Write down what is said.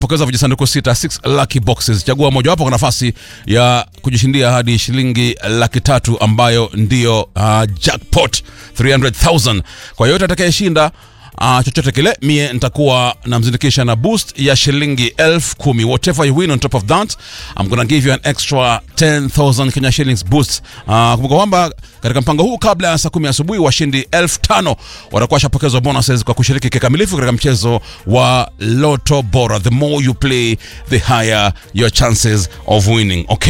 pokeza vijisanduku sita 6 lucky boxes chagua mojawapo kwa nafasi ya kujishindia hadi shilingi laki tatu ambayo ndiyo uh, jackpot 300000 kwa yote atakayeshinda Uh, chochote kile mie nitakuwa namzindikisha na boost ya shilingi elfu kumi whatever you win on top of that I'm gonna give you an extra 10000 Kenya shillings boost uh, kumbuka kwamba katika mpango huu kabla ya saa kumi asubuhi washindi elfu tano watakuwa washapokezwa bonuses kwa kushiriki kikamilifu katika mchezo wa loto bora the more you play the higher your chances of winning okay